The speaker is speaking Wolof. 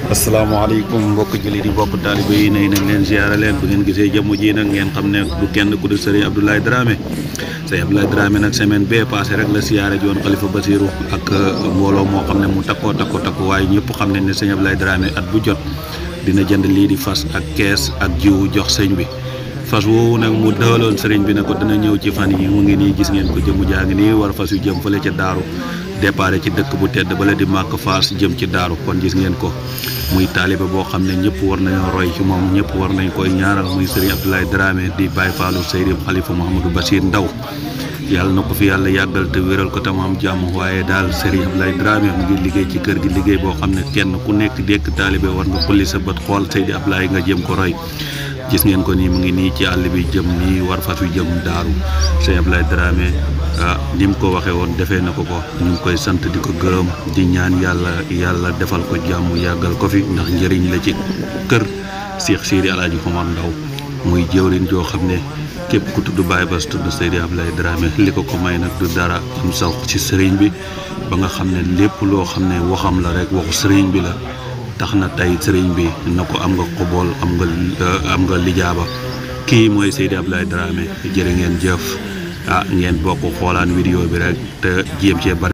asalaamaaleykum mbokk jullit yi mbokk taalibe yi nay nañ leen ziyaare leen bu ngeen gisee jëmm ji nag ngeen xam ne du kenn ku di sëriñ Abdoulaye Dramé sëriñ Abdoulaye Dramé nag semaine bee passé rek la siyaare joon xalifa Basiru ak mbooloo moo xam ne mu takkoo takko takko waaye ñëpp xam nañ ne sëriñ Abdoulaye Dramé at bu jot dina jënd lii di fas ak kees ak jiwu jox sëñ bi fas woowu nag mu dëhaloon sëriñ bi ne ko dina ñëw ci fan yi mu ngi nii gis ngeen ko jëmu jaa ngi nii war fas yu jëm fële ca daaru départ ci dëkk bu tedd bala di màkk faas jëm ci daaru kon gis ngeen ko muy taalibe boo xam ne ñëpp war nañoo roy ci moom ñëpp war nañ koy ñaanal muy sëriñ Abdoulaye Dramé di Baye Fallou Seydi Khalifa Mouhamadou Bachir Ndaw yàlla na ko fi yàlla yàggal te wéral ko tam am jàmm waaye daal sëriñ Abdoulaye Dramé mu ngi liggéey ci kër gi liggéey boo xam ne kenn ku nekk dekk taalibe war nga xulli sa bët xool Seydi Abdoulaye nga jëm ko roy gis ngeen ko nii mu ngi nii ci àll bi jëm nii war fas wi jëm daaru sëriñ Abdoulaye Dramé ah ni mu ko waxee woon defee na ko ko ñu ngi koy sant di ko gërëm di ñaan yàlla yàlla defal ko jàmm yàggal ko fi ndax njëriñ la ci kër Cheikh Sidi Alaaji Omar Ndaw muy jëwriñ joo xam ne képp ku tudd Baye Bass tudd Seydi Abdoulaye Dramé li ko ko may nag du dara am saw ci sëriñ bi ba nga xam ne lépp loo xam ne waxam la rek waxu sëriñ bi la tax na tey sëriñ bi na ko am nga xobool am nga am nga lijaaba kii mooy Seydi Abdoulaye Dramé jërë ngeen jëf ah ngeen bokk xoolaan vidéo bi rek te jéem cee bari